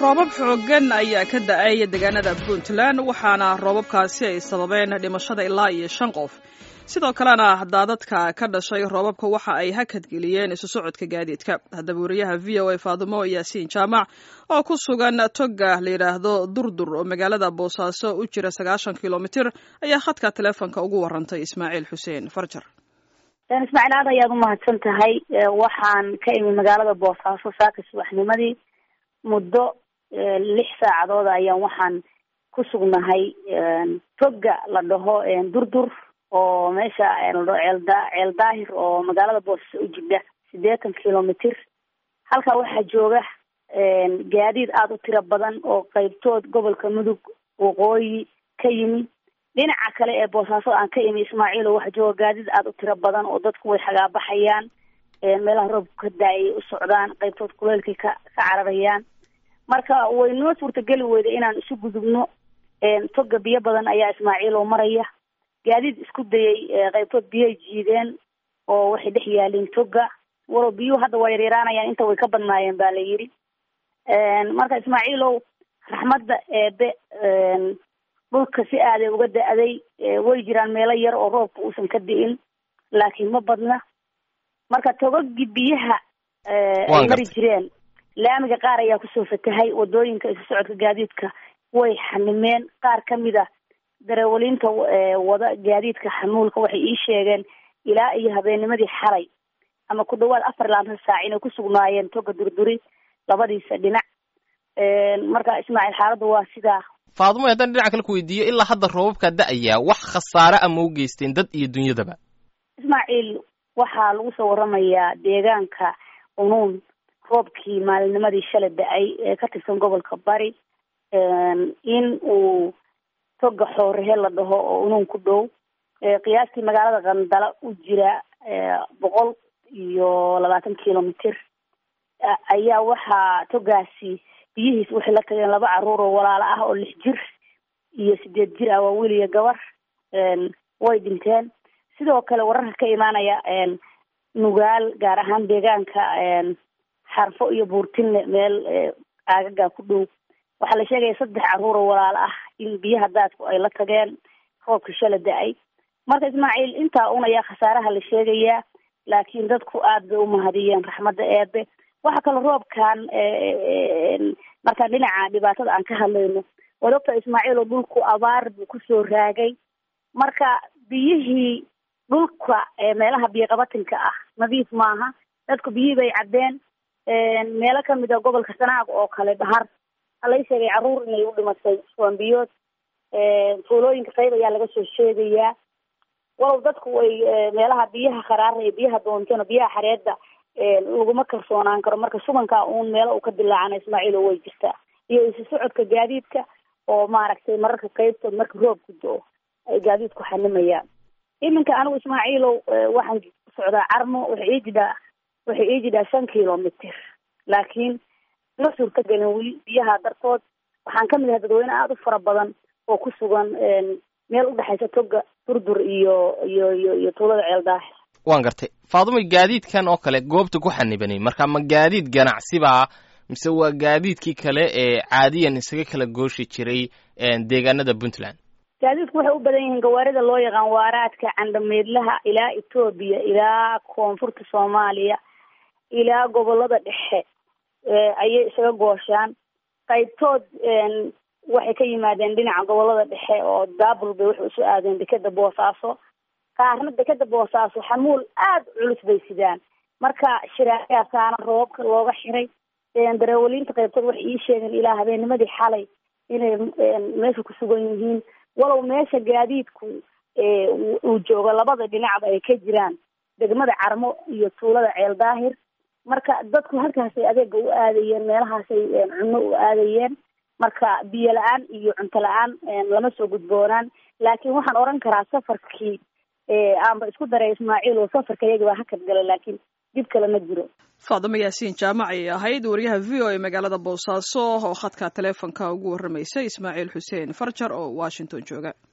roobab xooggan ayaa ka da-ay deegaanada puntland waxaana roobabkaasi ay sababeen dhimashada ilaa iyo shan qof sidoo kalena daadadka ka dhashay roobabka waxa ay hakadgeliyeen isu socodka gaadiidka haddaba wariyaha v o a faadumo yaasiin jaamac oo ku sugan toga la yidhaahdo durdur oo magaalada boosaaso u jira sagaashan kilomitir ayaa khadka teleefonka ugu warantay ismaaciil xuseen farjar ismaaciil aad ayaad umahadsan tahay waxaan ka imi magaalada boosaaso saaka subaxnimadii muddo lix saacadood ayaan waxaan ku sugnahay toga la dhaho durdur oo meesha ladhaho ceelda ceel daahir oo magaalada boosaaso u jidha siddeetan kilomitr halkaa waxaa jooga gaadiid aada u tiro badan oo qeybtood gobolka mudug waqooyi ka yimi dhinaca kale ee boosaaso aan ka imi ismaaciil oo waxaa jooga gaadiid aada u tiro badan oo dadku way xagaabaxayaan meelaha roobku ka daayay u socdaan qeybtood kuleelkay ka ka cararayaan marka way noo suurtageli weyda inaan isu gudubno toga biyo badan ayaa ismaaciil oo maraya gaadiid isku dayay qeybtood biyay jiideen oo waxay dhex yaalin toga walow biyuhu hadda waa yaryaraanayaan inta way ka badnaayeen ba la yidhi marka ismaaciilow raxmadda eebe dhulka si aaday uga da-day way jiraan meelo yar oo roobka uusan ka di'in laakiin ma badna marka togagii biyaha ay mari jireen laamiga qaar ayaa kusoo fatahay wadooyinka isu socodka gaadiidka way xanimeen qaar kamid a dareewaliinta wada gaadiidka xamuulka waxay ii sheegeen ilaa iyo habeennimadii xalay ama ku dhawaad afar laatan saac inay ku sugnaayeen toga durduri labadiisa dhinac marka ismaaciil xaaladda waa sidaa faadumo haddaan dhinaca kale ku weydiiyo ilaa hadda roobabkaa da-ayaa wax khasaare ama u geysteen dad iyo dunyadaba ismaaciil waxaa lagu soo waramayaa deegaanka unuun roobkii maalinnimadii shalay da-ay ee ka tirsan gobolka bari in uu toga xoorehe la dhaho oo unuun ku dhow qiyaastii magaalada qandala u jira boqol iyo labaatan kilomitr ayaa waxaa togaasi biyihiis waxay la tageen laba caruur oo walaalo ah oo lix jir iyo sideed jir ah waa wiil iyo gabar way dhinteen sidoo kale wararka ka imaanaya nugaal gaar ahaan deegaanka xarfo iyo buurtinle meel aagagaa ku dhow waxaa la sheegaya saddex caruur oo walaalo ah in biyaha daadku ay la tageen roobka shala da-ay marka ismaaciil intaa un ayaa khasaaraha la sheegayaa laakiin dadku aad bay umahadiyeen raxmadda eebe waxa kaloo roobkan markaan dhinaca dhibaatada aan ka hadlayno waad ogta ismaaciil oo dhulku abaar buu kusoo raagay marka biyihii dhulka meelaha biyoqabatinka ah nadiif maaha dadku biyihii bay caddeen meelo kamid a gobolka sanaag oo kale dhahar halay sheegay carruur inay u dhimatay suambiyood fuulooyinka qayb ayaa laga soo sheegayaa walow dadku way meelaha biyaha kharaaraya biyaha doontona biyaha xareedda laguma kalsoonaan karo marka subankaa uun meelo uu ka dilaacana ismaaciil oo way jirtaa iyo isu socodka gaadiidka oo maaragtay mararka qeybtood marka roobku do-o ay gaadiidku xanimayaan iminka anigu ismaaciilow waxaan socdaa carmo waxay ii jidhaa waxay ii jidhaa shan kilomitr laakiin ma suurta gelin weli biyaha dartood waxaan kamid ahay dadweyne aada u fara badan oo ku sugan meel udhexaysa toga durdur iyo iyo iyo iyo tuulada ceel daahir waan gartay faadumay gaadiidkan oo kale goobta ku xanibanay marka ma gaadiid ganacsibaa mise waa gaadiidkii kale ee caadiyan isaga kala gooshi jiray deegaanada puntland gaadiidku waxay u badan yihiin gawaarida loo yaqaan waaraadka candhameedlaha ilaa etoobiya ilaa koonfurta soomaaliya ilaa gobolada dhexe ayay isaga gooshaan qaybtood waxay ka yimaadeen dhinaca gobolada dhexe oo daabul bay waxay usoo aadeen dekeda boosaaso qaarna dekeda boosaaso xamuul aada culus bay sidaan marka shiraayasaana roobabka looga xiray dareewaliinta qaybtood waxay ii sheegeen ilaa habeennimadii xalay inay meesha ku sugan yihiin walow meesha gaadiidku uu joogo labada dhinacba ay ka jiraan degmada carmo iyo tuulada ceel daahir marka dadku halkaasay adeega u aadayeen meelahaasay cunno u aadayeen marka biyo la-aan iyo cunto la-aan lama soo gudboonaan laakiin waxaan oran karaa safarkii aanba isku daray ismaaciil oo safarka iyaga baa hakad gala laakiin dib kale ma jiro faadimo yaasiin jaamac ayay ahayd wariyaha v o a magaalada boosaaso oo khadka taleefonka ugu warramaysay ismaaciil xuseen farjar oo washington jooga